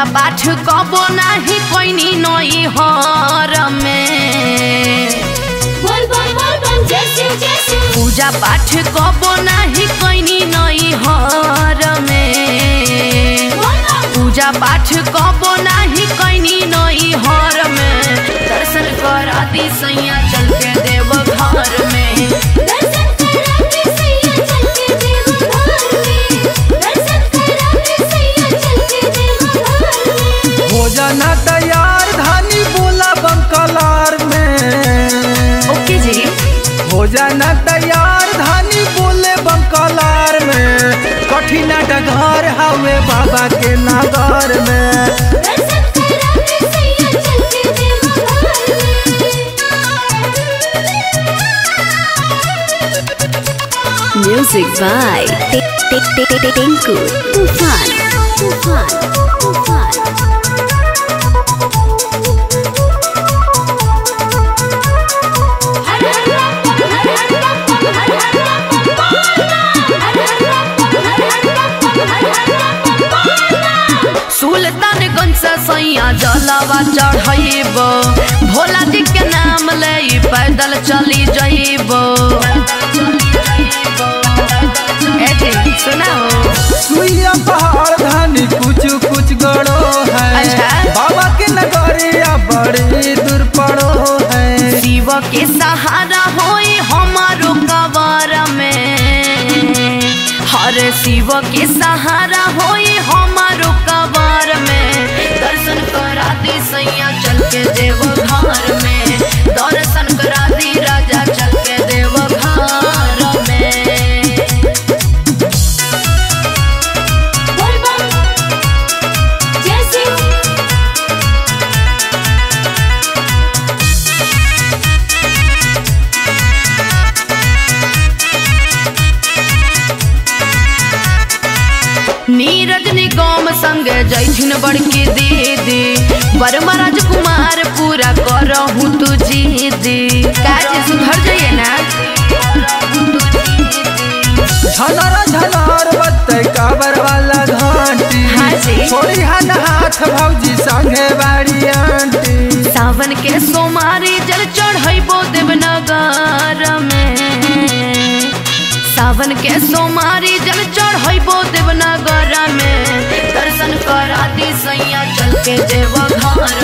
पूजा पाठ कबो नाही कोइनी नई हर में बोल बम बोल बम जय शिव जय शिव पूजा पाठ कबो नाही कोइनी नई हर में बोल बम पूजा पाठ कबो नाही कोइनी नई हर में दर्शन करा दी सैया चल के देव घर में दर्शन करा के सैया चल के देव घर में दर्शन करा के सैया चल के देव घर में भोजन तैयार धानी बोला बंकलार में ओके जी भोजन तैयार धानी बोले बंकलार में कठिन डगर हवे बाबा के नगर में दर्शन करा के सैया चल के देव घर में Music by Tinku Tufan. Tufan. Tufan. हर हर बम हर हर बम हर हर बम हर हर बम हर हर बम हर हर बम सुल्तानगंज से सैया जलावा चढ़ब भोला जी के नाम ले पैदल चली जइब ए जी सुना हो सुइया पहाड़ धानी कुछ कुछ गड़ो है अच्छा। बाबा के नगरिया बड़ी दूर पड़ो है शिव के सहारा होई हमारो कबर में हर शिव के सहारा होई हमारो कबर में दर्शन करा दी सैया चल के देव घर में दर्शन करा दी राजा चल के देव घर में बोल बम जय शिव नीरज निगम संग जैथिन बड़की दीदी वर्मा राजकुमार पूरा करहूँ तू जीदी काज सुधर जाइए ना झनर झनर बत्ते काबर वाला घंटी हाँ जी। छोड़ी हन हाथ भौजी संगे बाड़ी आंटी सावन के सोमारी जल चढ़ैबो देवनगर में सावन के सोमारी जल चढ़ैबो देवनगर में दर्शन करा दी सैया चल के देव घर